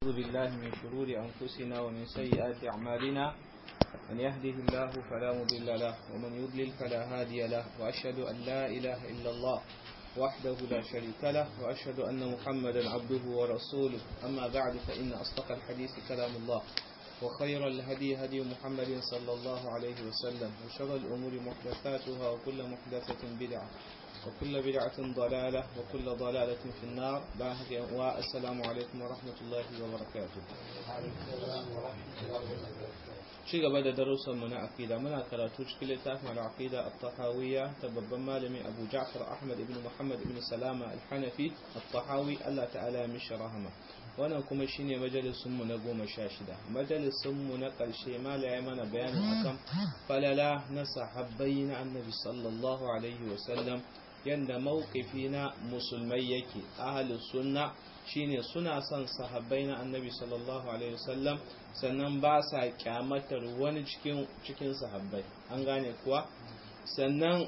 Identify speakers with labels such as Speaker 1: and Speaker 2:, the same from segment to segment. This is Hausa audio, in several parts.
Speaker 1: ونعوذ بالله من شرور أنفسنا ومن سيئات أعمالنا من يهده الله فلا مضل له ومن يضلل فلا هادي له وأشهد أن لا إله إلا الله وحده لا شريك له وأشهد أن محمدا عبده ورسوله أما بعد فإن أصدق الحديث كلام الله وخير الهدي هدي محمد صلى الله عليه وسلم وشر الأمور محدثاتها وكل محدثة بدعة وكل بدعة ضلالة وكل ضلالة في النار والسلام عليكم ورحمة الله وبركاته ci gaba da darussanmu na aqida muna karatu cikin littafin al-aqida at-tahawiyya ta babban malami Abu Ja'far Ahmad ibn Muhammad ibn Salama al-Hanafi at-Tahawi Allah ta'ala ya mishi rahama wannan kuma shine majalisun mu na 16 majalisun mu na karshe malaya mana bayani akan falala na sahabbai na Annabi sallallahu alaihi wasallam yanda mawqifi na musulmai yake ahlus sunna shine suna son sahabbai na annabi sallallahu alaihi wasallam sannan ba sa kyamatar wani cikin cikin sahabbai an gane kuwa sannan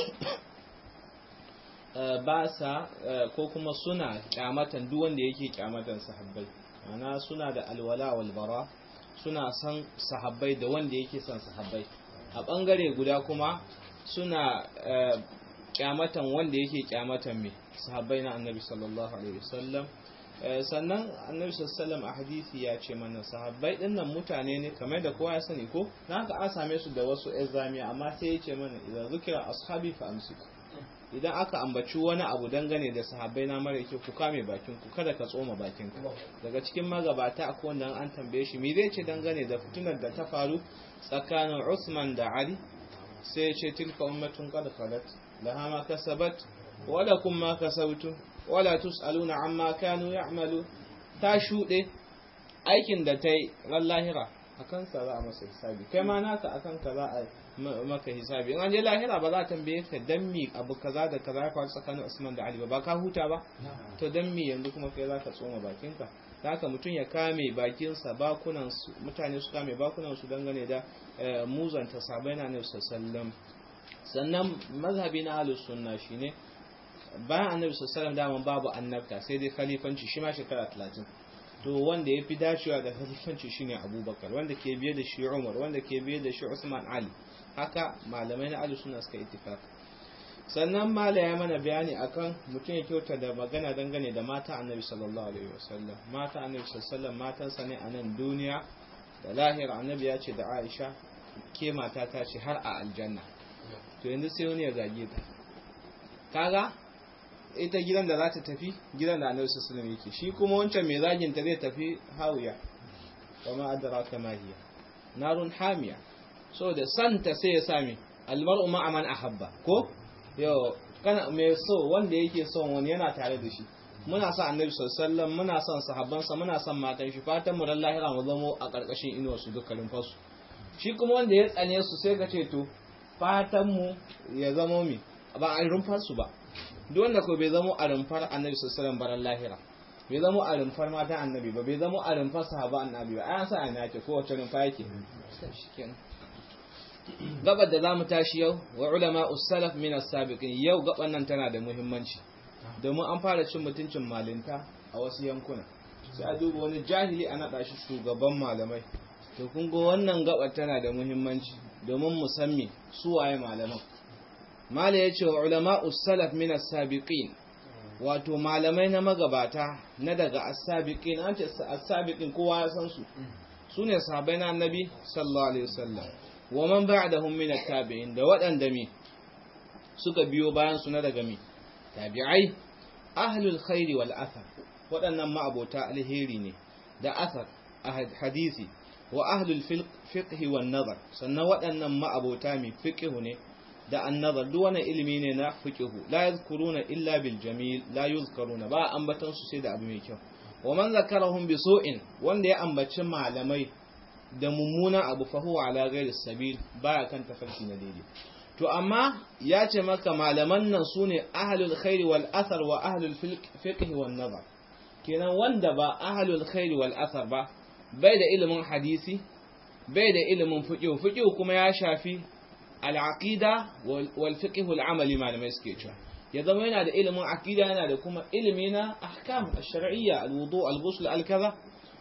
Speaker 1: ba sa ko kuma suna kyamatan duk wanda yake kyamatan sahabbai ana suna da alwala wal bara suna son sahabbai da wanda yake son sahabbai a bangare guda kuma suna kyamatan wanda yake kyamatan me sahabbai na annabi sallallahu alaihi wasallam sannan annabi sallallahu a hadisi ya ce mana sahabbai dinnan mutane ne kamar da kowa ya sani ko na haka an same su da wasu ezamiya amma sai ya ce mana idan zukira ashabi fa amsik idan aka ambaci wani abu dangane da sahabbai na mara yake ku kame bakin ku kada ka tsoma bakin ku daga cikin magabata akwai wanda an tambaye shi me zai ce dangane da fitinar da ta faru tsakanin Usman da Ali sai ya ce tilka ummatun qad khalat laha ma kasabat wa lakum ma kasabtum wala tus'aluna amma kanu ya'malu ta shuɗe aikin da ta yi ran lahira akan sa za a masa hisabi kai ma naka akan ka za a maka hisabi in an je lahira ba za a tambaye ka dan mi abu kaza da kaza ya faru tsakanin Usman da Ali ba ba ka huta ba to dan mi yanzu kuma kai za ka tsoma bakinka haka mutum ya kame bakinsa bakunan su mutane su kame bakunan su dangane da muzanta sabai na Nabi sallallahu sannan mazhabi na ahlus sunna shine bayan annabi sallallahu daman babu annabta sai dai khalifanci shi ma shekara 30 to wanda ya fi dacewa da khalifanci shine abubakar wanda ke biye da shi umar wanda ke biye da shi usman ali haka malamai na ahlus sunna suka ittifaq sannan mala ya mana bayani akan mutum ya kyauta da magana dangane da mata annabi sallallahu alaihi wasallam mata annabi sallallahu matansa ne a nan duniya da lahira annabi ya ce da aisha ke mata ta ce har a aljanna to yanzu sai wani ya zage ta kaga ita gidan da za ta tafi gidan da annabi sallallahu alaihi yake shi kuma wancan mai zagin ta zai tafi hawiya kuma adraka ma hiya narun hamiya so da santa sai ya sami almar'u ma'a man ahabba ko yo kana mai so wanda yake son wani yana tare da shi muna son annabi sallallahu alaihi muna son sahabbansa muna son matan shi fatan mu lahira mu zamo a karkashin inuwar su dukkanin fasu shi kuma wanda ya tsane su sai ka ce to fatan mu ya zamo mi ba a rumfar su ba duk wanda ko bai zamo a rumfar annabi sallallahu baran lahira bai zamo a rumfar matan annabi ba bai zamo a rumfar sahaba annabi ba ayan sa ana yake ko wace rumfa yake gabar da zamu tashi yau wa ulama us-salaf min as-sabiqin yau gaban nan tana da muhimmanci domin an fara cin mutuncin malinta a wasu yankuna sai a duba wani jahili a naɗa shi shugaban malamai to kun ga wannan gabar tana da muhimmanci domin mu san me su waye malaman mala ya ce wa ulama salaf min as-sabiqin wato malamai na magabata na daga as-sabiqin an ce as-sabiqin kowa ya san su sune sahabbai na annabi sallallahu alaihi wasallam wa man ba'dahum min at-tabi'in da waɗanda me suka biyo bayan su na daga me tabi'ai ahlul khairi wal athar waɗannan ma'abota alheri ne da athar hadisi wa ahlul fiqh wan nazar sannan waɗannan ma'abota mai fiqh ne da annazar duk wani ilimi ne na fiqhu la yazkuruna illa bil jamil la yuzkaruna ba ambatan su sai da abu mai kyau wa man zakarahum bi su'in wanda ya ambaci malamai da mummuna abu fa huwa ala ghairi sabil baya kan tafarki na daidai to amma ya ce maka malaman nan sune ahlul khairi wal athar wa ahlul fiqh wan nazar kenan wanda ba ahlul khairi wal athar ba bai da ilimin hadisi bai da ilimin fiqh fiqh kuma ya shafi al'aqida wal fiqh al amali malamai suke cewa ya zama yana da ilimin aqida yana da kuma ilimi na ahkam ash-shar'iyya al-wudu al-ghusl al-kaza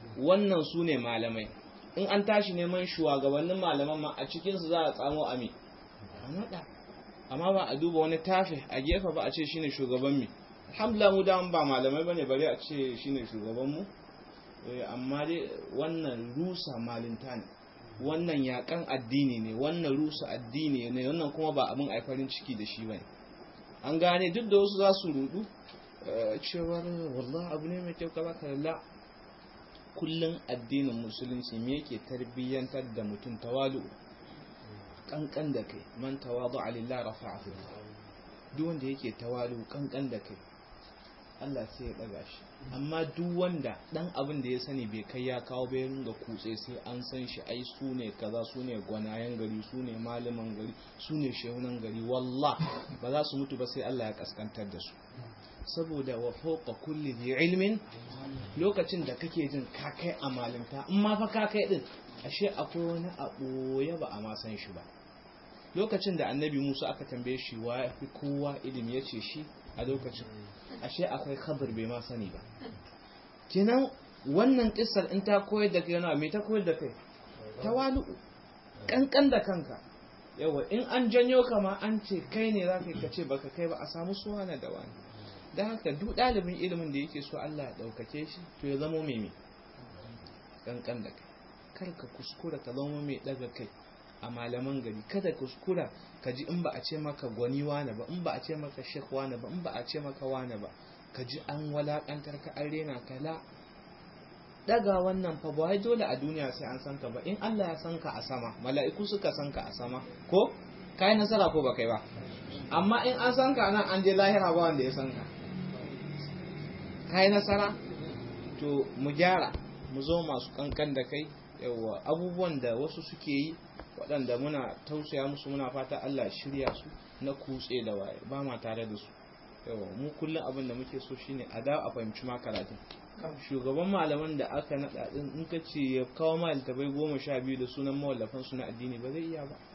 Speaker 1: wannan su ne malamai in an tashi neman shugabannin malaman ma a cikinsu za a tsamo ami a naɗa amma ba a duba wani tafi a gefe ba a ce shine shugaban mi alhamdulillah mu da ba malamai bane bari a ce shine shugaban mu amma dai wannan rusa malinta ne wannan yakan addini ne wannan rusa addini ne wannan kuma ba abin aifarin ciki da shi bane an gane duk da wasu za su rudu cewar wallahi abu ne mai kyau kaza kaza kullum addinin musulunci me yake tarbiyyantar da mutum tawalu kankan da kai man tawadu alillah rafa'ahu duk wanda yake tawalu kankan da kai Allah sai ya daga shi amma duk wanda dan abin da ya sani bai kai ya kawo bai ringa kutse sai an san shi ai su ne kaza su ne gwanayen gari su ne malaman gari su ne shehunan gari wallah ba za su mutu ba sai Allah ya kaskantar da su saboda wa fawqa kulli dhi ilmin lokacin da kake jin ka kai a malinta in ma fa ka kai din ashe akwai wani abu ya ba a ma san shi ba lokacin da annabi Musa aka tambaye shi wa fi kowa ilimi yace shi a lokacin ashe akwai khabar bai ma sani ba kenan wannan kissar in ta koyar da kai yana me ta koyar da kai tawalu kankan da kanka yawa in an janyo kama an ce kai ne za ka ce baka kai ba a samu suwana da wani da haka duk ɗalibin ilimin da yake so Allah ya ɗaukake shi to ya zama mai kankan da kai kar ka kuskura ka zama mai ɗaga kai a malaman gari kada kuskura ka ji in ba a ce maka gwani wane ba in ba a ce maka shek wane ba in ba a ce maka wane ba ka ji an walakantar ka an rena ka la daga wannan fa ba dole a duniya sai an san ka ba in Allah ya san ka a sama mala'iku suka san ka a sama ko kai nasara ko ba kai ba amma in an san ka nan an je lahira ba wanda ya san ka kai nasara to mu gyara mu zo masu kankan da kai yawa abubuwan da wasu suke yi waɗanda muna tausaya musu muna fata Allah shirya su na kutse da waye ba ma tare da su yawa mu kullum abin da muke so shine a da a fahimci ma karatun shugaban malaman da aka naɗa din in ka ce ya kawo ma littafai goma sha biyu da sunan mawallafan su na addini ba zai iya ba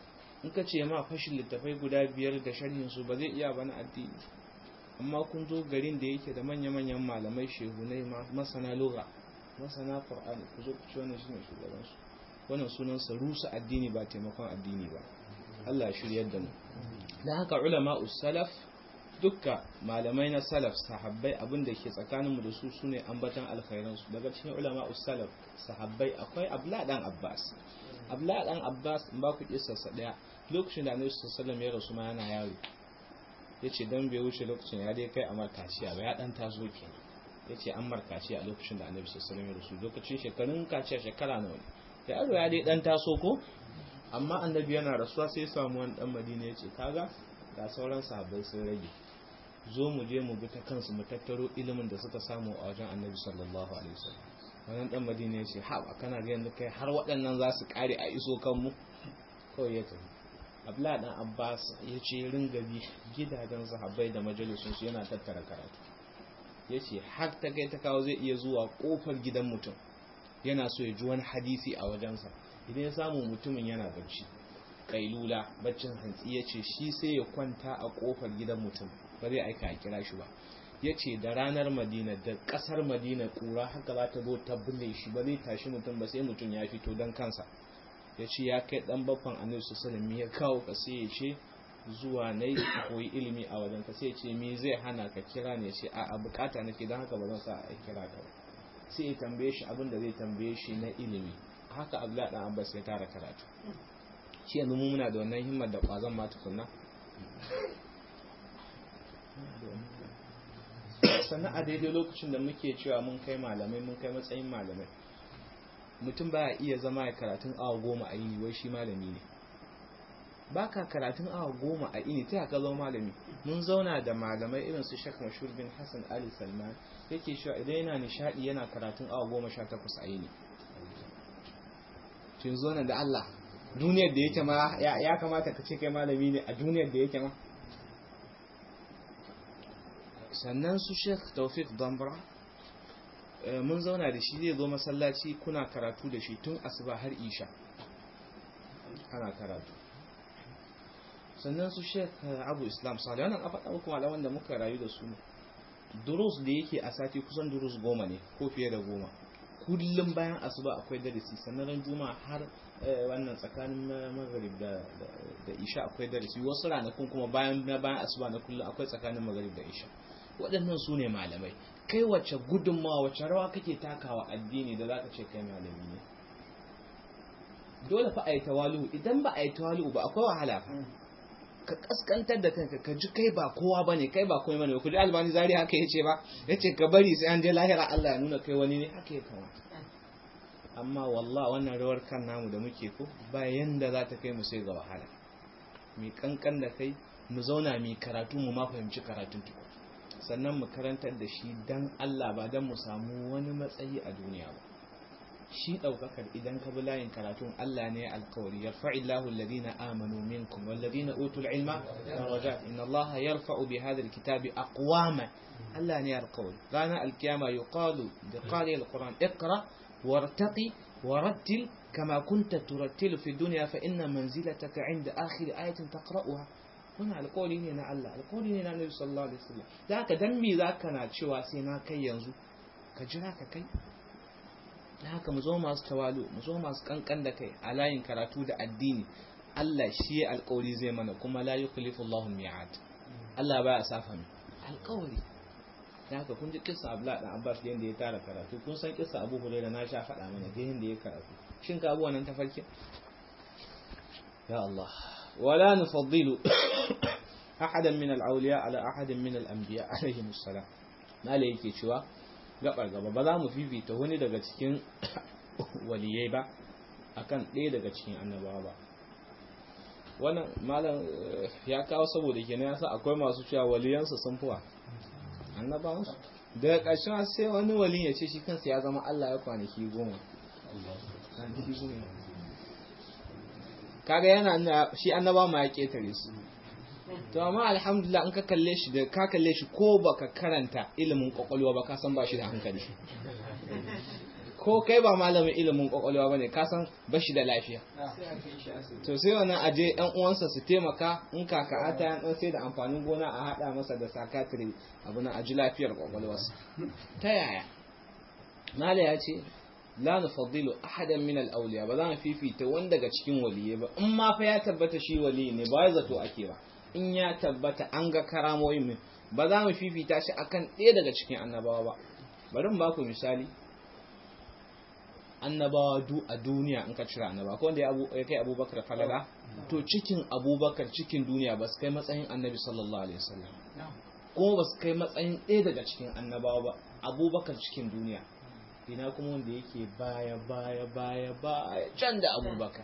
Speaker 1: in ka ce ma fashin littafai guda biyar da sharhin su ba zai iya ba na addini amma kun zo garin da yake da manya-manyan malamai shehunai masana lura masana qur'ani ku zo ku ci wannan shine shugaban su wannan sunan sa rusa addini ba taimakon addini ba Allah ya shiryar da mu dan haka ulama salaf dukka malamai na salaf sahabbai abin da ke tsakanin mu da su sune ambatan alkhairan su daga cikin ulama salaf sahabbai akwai abla dan abbas abla dan abbas in ba ku kissa sa daya lokacin da annabi sallallahu alaihi wasallam ya rasu ma yana yaro yace dan bai wuce lokacin ya dai kai amar kaciya ba ya dan taso kenan yace an markaci a lokacin da annabi sallallahu alaihi wasallam ya rasu lokacin shekarun kaciya shekara nawa ne da yaro ya dai dan taso ko amma annabi yana rasuwa sai ya samu wani dan madina yace kaga ga sauran sahabbai sun rage zo mu je mu bi ta kansu mu tattaro ilimin da suka samu a wajen annabi sallallahu alaihi wasallam wannan dan madina yace ha ba kana ga yanzu kai har waɗannan za su kare a iso kanmu kawai ya tafi abla dan abbas ya ce ringa bi gidajen sahabbai da majalisun su yana tattara karatu ya ce har ta kai ta kawo zai iya zuwa kofar gidan mutum yana so ya ji wani hadisi a wajensa idan ya samu mutumin yana bacci kailula baccin hantsi ya ce shi sai ya kwanta a kofar gidan mutum ba zai aika a kira shi ba ya ce da ranar madina da kasar madina kura haka za ta zo ta bulle shi ba zai tashi mutum ba sai mutum ya fito don kansa ya ce ya kai dan baffan annabi sallallahu ya kawo ka sai ya ce zuwa na yi koyi ilimi a wajen ka sai ya ce me zai hana ka kira ne ce a bukata nake don haka ba zan sa a kira ka sai ya tambaye shi abin da zai tambaye shi na ilimi haka abdullahi dan abbas ya tara karatu shi yanzu mu muna da wannan himmar da kwazon ma tukunna sannan a daidai lokacin da muke cewa mun kai malamai mun kai matsayin malamai mutum baya iya zama ya karatun awa goma a yini wai shi malami ne ba ka karatun awa goma a ini ta ka zama malami mun zauna da malamai irin su shek mashur bin hassan ali salman yake cewa idan yana nishadi yana karatun awa goma sha takwas a yini tun zo da allah duniyar da yake ma ya kamata ka ce kai malami ne a duniyar da yake ma sannan su shek taufik dambra mun zauna da shi zai zo masallaci kuna karatu da shi tun asuba har isha ana karatu sannan su shek abu islam salih wannan a faɗa muku malaman da muka rayu da su durus da yake a sati kusan durus goma ne ko fiye da goma kullum bayan asuba akwai darasi sannan ran juma'a har wannan tsakanin maghrib da da isha akwai darasi wasu ranakun kuma bayan bayan asuba na kullum akwai tsakanin maghrib da isha waɗannan su ne malamai kai wacce gudunmawa wacce rawa kake takawa addini da zaka ce kai malami ne dole fa a yi tawalu idan ba a yi tawalu ba akwai wahala fa ka kaskantar da kanka ka ji kai ba kowa bane kai ba komai bane ku ji albani zari haka yace ba yace ka bari sai an je lahira Allah ya nuna kai wani ne haka ya kamata amma wallah wannan rawar kan namu da muke ko ba yanda za ta kai mu sai ga wahala mi kankan da kai mu zauna mi karatu mu ma fahimci karatun tuku sannan mu karantar da shi dan Allah ba dan mu samu wani matsayi a duniya ba shi ɗaukakar idan ka bi layin karatun Allah ne alkawari ya fa'illahu alladhina amanu minkum walladhina utul ilma darajat inna Allah yarfa'u bi hadha alkitabi aqwama Allah ne alkawari rana alkiyama yuqalu bi qari alquran iqra wartaqi warattil kama kunta turattilu fi dunya fa inna manzilataka 'inda akhir ayatin taqra'uha wannan alkawari ne na Allah alkawari ne na Nabi sallallahu alaihi wasallam da haka dan me zaka na cewa sai na kai yanzu ka jira ka kai da haka mu zo masu tawalu mu zo masu kankan da kai a layin karatu da addini Allah shi ya alƙawari zai mana kuma la yukhlifu Allahu mi'ad Allah baya safa mu alƙawari da haka kun ji kissa Abdullah dan Abbas yanda ya tara karatu kun san kissa Abu Hurairah na sha faɗa mana ga yanda ya karatu shin ka abu wannan tafarkin ya Allah wala nufaddilu ahadan min al-awliya ala ahadin min al-anbiya alayhi assalam mala yake cewa gabar gaba ba za mu fifita wani daga cikin waliyai ba akan ɗaya daga cikin annabawa ba wannan malam ya kawo saboda kenan yasa akwai masu cewa waliyansu sun fuwa annabawansu daga ƙarshen sai wani wali ya ce shi kansa ya zama Allah ya kwanaki goma kaga yana shi annaba ma ya ketare su to amma alhamdulillah in ka kalle shi da ka kalle shi ko baka karanta ilimin kwakwalwa ba ka san ba shi da hankali ko kai ba malamin ilimin kwakwalwa bane ka san ba shi da lafiya to sai wannan aje yan uwansa su taimaka in kaka ata yan dan sai da amfanin gona a hada masa da sakatiri abu na aji lafiyar kwakwalwarsa ta yaya mala ya ce la nufaddilu ahadan min al-awliya ba za mu fifita wanda daga cikin waliyai ba in ma fa ya tabbata shi wali ne ba zato ake ba in ya tabbata an ga karamoyin mu ba za mu fifita shi akan ɗaya daga cikin annabawa ba bari mu ba ku misali annabawa du a duniya in ka cira annaba ko wanda ya kai abubakar falala to cikin abubakar cikin duniya ba su kai matsayin annabi sallallahu alaihi wasallam kuma ba su kai matsayin ɗaya daga cikin annabawa ba abubakar cikin duniya ina kuma wanda yake baya baya baya baya can da abubakar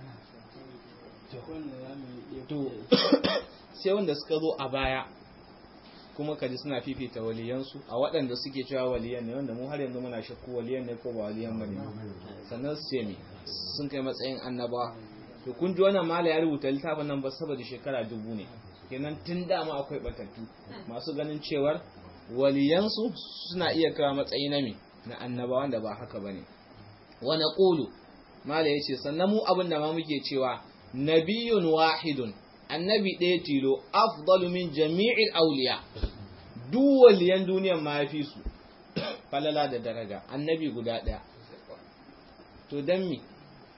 Speaker 1: to sai wanda suka zo a baya kuma kaji suna fifita waliyansu a waɗanda suke cewa waliyan ne wanda mu har yanzu muna shakku waliyan ne ko ba waliyan bane sannan su ce me sun kai matsayin annaba to kun ji wannan mala ya rubuta littafin nan ba saboda shekara dubu ne kenan tun dama akwai batattu masu ganin cewar waliyansu suna iya kawo matsayi na me na annaba wanda ba haka bane wa naqulu mala yace sannan mu abin da ma muke cewa nabiyun wahidun annabi ɗaya tilo afdalu min jami'il auliya duk waliyan duniyan ma yafi su falala da daraja annabi guda ɗaya to dan mi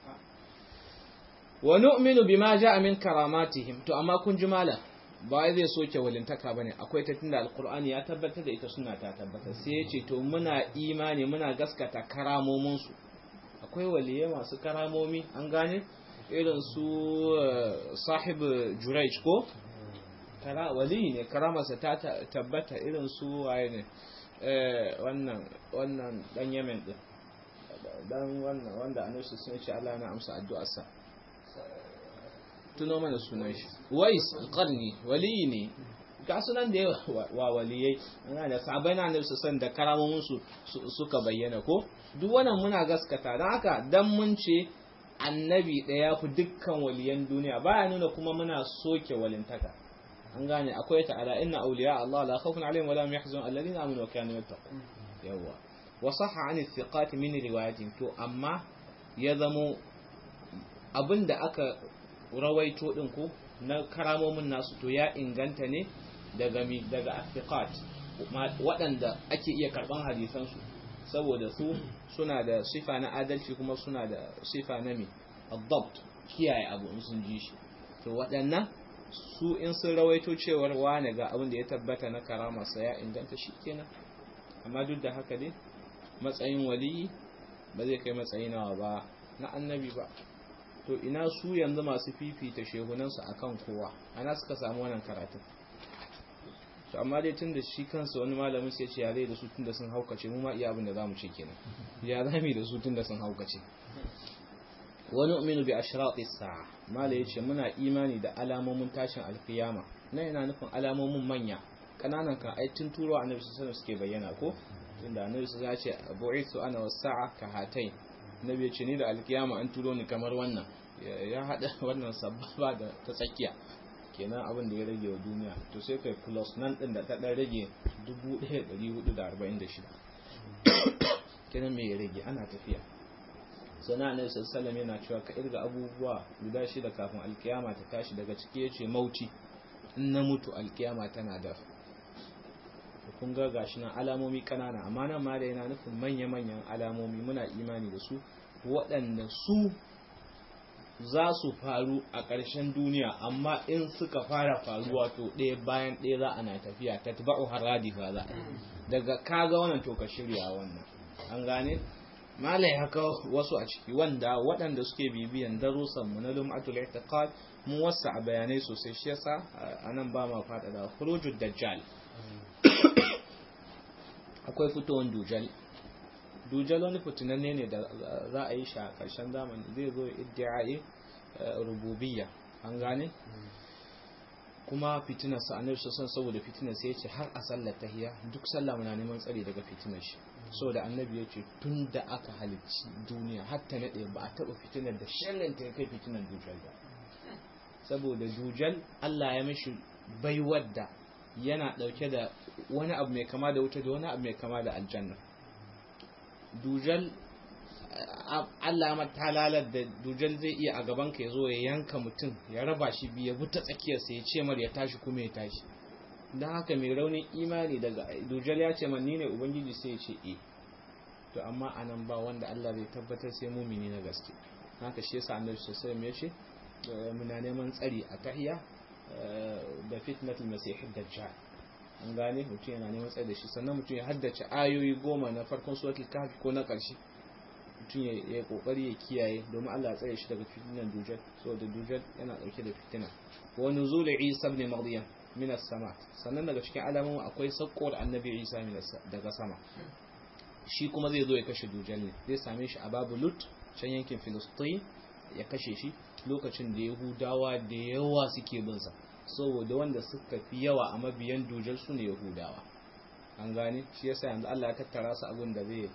Speaker 1: wa nu'minu bima ja'a min karamatihim to amma kun ji malam ba zai soke walintaka bane akwai ta tunda alqur'ani ya tabbatar da ita suna ta tabbatar sai ya ce to muna imani muna gaskata karamomin su akwai waliyai masu karamomi an gane irin su sahib juraic ko kara wali ne karamarsa ta tabbata irin su waye ne wannan wannan dan yemen din dan wannan wanda annabi sun ce Allah na amsa addu'arsa tuno mana sunan shi wais alqarni wali ne ga sunan da wa waliyai ana da sabai na annabi sun da karamomin su suka bayyana ko duk wannan muna gaskata dan haka dan mun ce annabi ɗaya fi dukkan waliyan duniya baya nuna kuma muna soke walintaka an gane akwai ta ala inna awliya Allah la khawfun alaihim wa la hum yahzanun alladhina amanu wa kanu yattaqun yawa wa sahha an thiqat min riwayatin to amma ya zamo abinda aka rawaito din ko na karamomin nasu to ya inganta ne daga mi daga thiqat waɗanda ake iya karban hadisan su saboda su suna da sifa na adalci kuma suna da sifa na me adapt kiyaye abu in sun ji shi to waɗannan su in sun rawaito cewar wane ga abin da ya tabbata na karama sa ya inganta shi kenan amma duk da haka dai matsayin waliyi ba zai kai matsayi nawa ba na annabi ba to ina su yanzu masu fifita shehunansu akan kowa ana suka samu wannan karatun to amma dai tun da shi kansa wani malamin sai ce ya zai da su tun da sun haukace mu ma iya abin da za mu ce kenan ya zami da su tun da sun haukace wani uminu bi ashraqi sa'a mala yace muna imani da alamomin tashin alkiyama nan yana nufin alamomin manya kananan kan ai tun turo annabi sallallahu alaihi suke bayyana ko tunda annabi sallallahu alaihi ya ce bu'ithu ana was-sa'a ka hatain nabi ya ce ni da alkiyama an turo ni kamar wannan ya hada wannan sababa da ta tsakiya kenan abin da ya rage wa duniya to sai kai plus nan din da ta dan rage 1446 kenan me ya rage ana tafiya sana annabi sallallahu yana cewa ka irga abubuwa guda shida kafin alkiyama ta tashi daga ciki yace mauti in na mutu alkiyama tana da kun ga gashi nan alamomi kanana amma nan ma da yana nufin manya-manyan alamomi muna imani da su waɗanda su za su faru a ƙarshen duniya amma in suka fara faruwa to ɗaya bayan ɗaya za ana tafiya ta taba'u haradi fa za daga kaga wannan to ka shirya wannan an gane malai haka wasu a ciki wanda waɗanda suke bibiyan darussan mu na lum'atul i'tiqad mu wasa a bayanai sosai shi yasa anan ba ma fada da khurujud dajjal akwai fitowar dujal dujal wani fitinanne ne da za a yi shi a ƙarshen zamani zai zo iddi'ai rububiyya an gane kuma fitinar sa annabi sallallahu saboda fitinar sai yace har a sallar tahiyya duk sallah muna neman tsari daga fitinar shi saboda annabi yace tun da aka halicci duniya har ta nade ba a taba fitinar da sharrin ta kai fitinar dujal ba saboda dujal Allah ya mishi baiwar da yana dauke da wani abu mai kama da wuta da wani abu mai kama da aljanna dujal Allah ma talalar da dujal zai iya a gaban ka ya zo ya yanka mutum ya raba shi biyu ya buta tsakiyarsa ya ce mar ya tashi kuma ya tashi don haka mai raunin imani daga dujal ya ce man ni ne ubangiji sai ya ce e to amma anan ba wanda Allah zai tabbatar sai mumini na gaske haka shi yasa annabi sallallahu alaihi wasallam ya ce muna neman tsari a tahiya da fitnatul masih dajjal an gane mutum yana neman tsaye da shi sannan mutum ya haddace ayoyi goma na farkon suratul kahfi ko na ƙarshe mutum ya yi kokari ya kiyaye domin Allah ya tsare shi daga fitinan dujal saboda dujal yana dauke da fitina wa nuzul isa ibn maryam min as-sama sannan daga cikin alamomin akwai sakkowar annabi isa daga sama shi kuma zai zo ya kashe dujal ne zai same shi a babu lut can yankin filistin ya kashe shi lokacin da yahudawa da yawa suke bin sa saboda wanda suka fi yawa a mabiyan dujal su ne yahudawa an gane shi yasa yanzu Allah ya tattara su abin da zai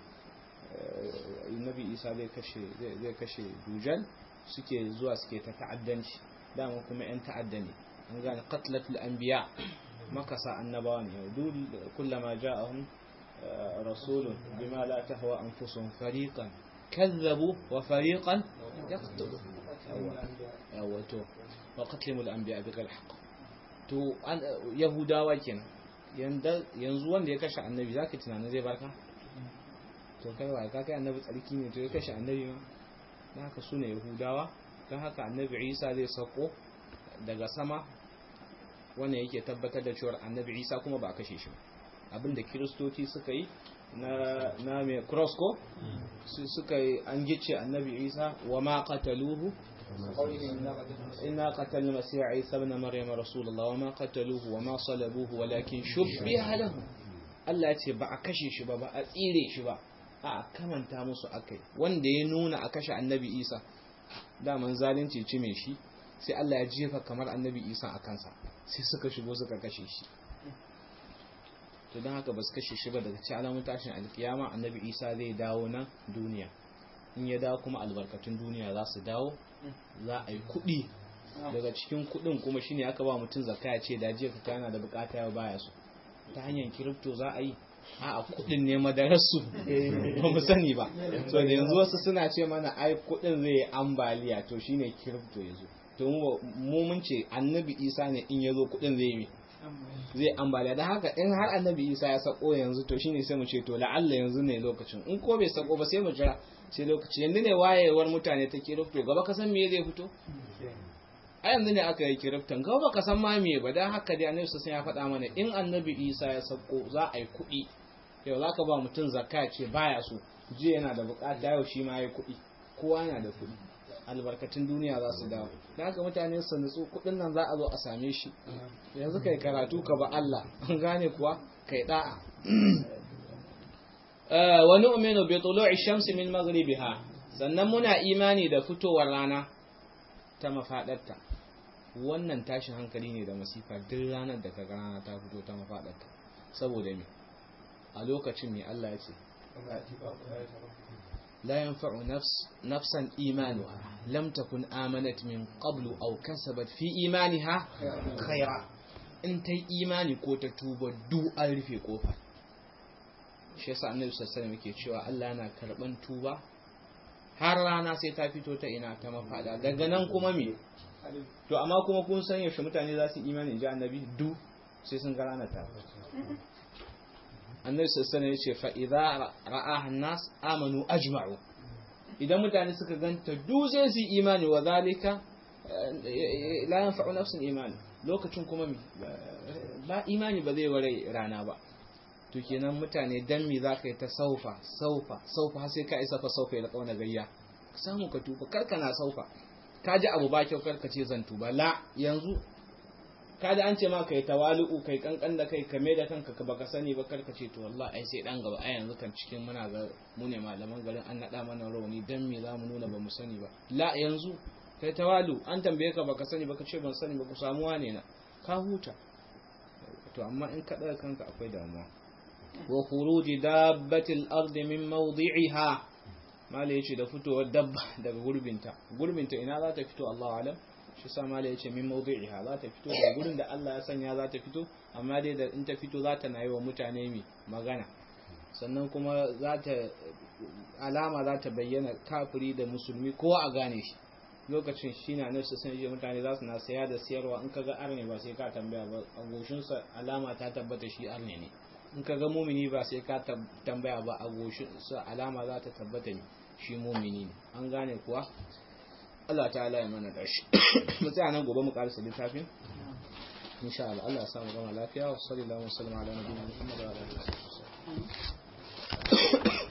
Speaker 1: nabi isa zai kashe zai kashe dujal suke zuwa suke ta ta'addanci dama kuma yan ta'adda ne an gane qatlatul anbiya makasa annabawa ne dul kullama ja'ahum rasulun bima la tahwa anfusuhum fariqan kazzabu wa fariqan yaqtulu yawa to wa qatlimul anbiya bighayri haqq to yahudawa kenan yanzu wanda ya kashe annabi zaka tunanin zai barka to kai wa ka kai annabi tsarki ne to ya kashe annabi ma dan haka sune yahudawa dan haka annabi Isa zai sako daga sama wannan yake tabbatar da cewa annabi Isa kuma ba a kashe shi abinda kiristoci suka yi na na mai cross ko suka yi an gice annabi Isa wa ma qataluhu إنا قتلنا المسيح عيسى ابن مريم رسول الله وما قتلوه وما صلبوه ولكن شبه لهم Allah ya ce ba a kashe shi ba ba a tsire shi ba a kamanta musu akai wanda ya nuna a kashe annabi Isa daman zalunci ci mai shi sai Allah ya jefa kamar annabi Isa a kansa sai suka shigo suka kashe shi to don haka ba su kashe shi ba daga ci alamun tashin alkiyama annabi Isa zai dawo na duniya in ya dawo kuma albarkatun duniya za su dawo za a yi kuɗi daga cikin kuɗin kuma shine aka ba mutum zakka ya ce da jiya ka yana da bukata ya baya su ta hanyar kiripto za a yi a kuɗin ne madararsu ba mu sani ba so da yanzu wasu suna ce mana ai kuɗin zai yi ambaliya to shine kiripto ya zo to mu mun ce annabi isa ne in ya zo kuɗin zai yi zai ambaliya da haka in har annabi isa ya sako yanzu to shine sai mu ce to la'alla yanzu ne lokacin in ko bai sako ba sai mu jira sai lokaci yanzu ne wayewar mutane ta kirifto gaba ka san me zai fito a yanzu ne aka yi kiriftan gaba ka san ma me ba dan haka dai annabi sai ya faɗa mana in annabi isa ya sako za a yi kuɗi yau za ka ba mutum zakka ce baya so jiya yana da bukata yau shi ma ya kuɗi kowa yana da kuɗi albarkatun duniya za su dawo da haka mutane su nutsu kuɗin nan za a zo a same shi yanzu kai karatu ka ba Allah an gane kuwa kai da'a wa nu'minu bi tulu'i shamsi min maghribiha sannan muna imani da fitowar rana ta mafadarta wannan tashin hankali ne da masifa duk ranar da kaga rana ta fito ta mafadarta saboda me a lokacin me Allah ya ce لا ينفع نفس نفسا إيمانها لم تكن آمنت من قبل أو كسبت في إيمانها خيرا in ta yi imani ko ta tuba du an rufe kofa shi yasa annabi sallallahu alaihi yake cewa Allah yana karban tuba har rana sai ta fito ta ina ta mafada daga nan kuma me to amma kuma kun san yaushe mutane za su imani ji annabi du sai sun ga rana ta annabi sallallahu alaihi yace fa idza ra'aha an-nas amanu ajma'u idan mutane suka ganta du sai su imani wa zalika la yanfa'u nafsun imani lokacin kuma ba imani ba zai ware rana ba to kenan mutane dan me za ka yi ta saufa saufa saufa har sai ka isa fa saufa ya kauna gayya ka samu ka tuba karka na saufa ka ji abu ba kyau karka ce zan tuba la yanzu ka da an ce ma kai tawali'u kai kankan da kai kame da kanka ka baka sani ba karka ce to wallahi ai sai dan gaba ai yanzu kan cikin muna ga mu ne malaman garin an nada mana rauni dan me za mu nuna ba mu sani ba la yanzu kai tawalu an tambaye ka baka sani baka ce ban sani ba ku samu wane na ka huta to amma in ka daga kanka akwai damuwa wa khuruji dabbatil ardi min mawdi'iha mala yace da fitowar dabba daga gurbinta gurbinta ina za ta fito Allahu alam shi sa mala yace min mawdi'iha za ta fito daga gurin da Allah ya sanya za ta fito amma dai da in ta fito za ta nayi wa mutane mi magana sannan kuma za ta alama za ta bayyana kafiri da musulmi kowa a gane shi lokacin shi na nufsa sun je mutane za su na saya da siyarwa in kaga arne ba sai ka tambaya ba a goshinsa alama ta tabbata shi arne ne in kaga mumini ba sai ka tambaya ba a goshinsa alama za ta tabbata ne shi mumini ne an gane kuwa Allah ta'ala ya mana dashi mu tsaya nan gobe mu karasa littafin insha Allah Allah ya samu gama lafiya wa sallallahu alaihi wa sallam ala nabiyina Muhammad wa alihi wa sahbihi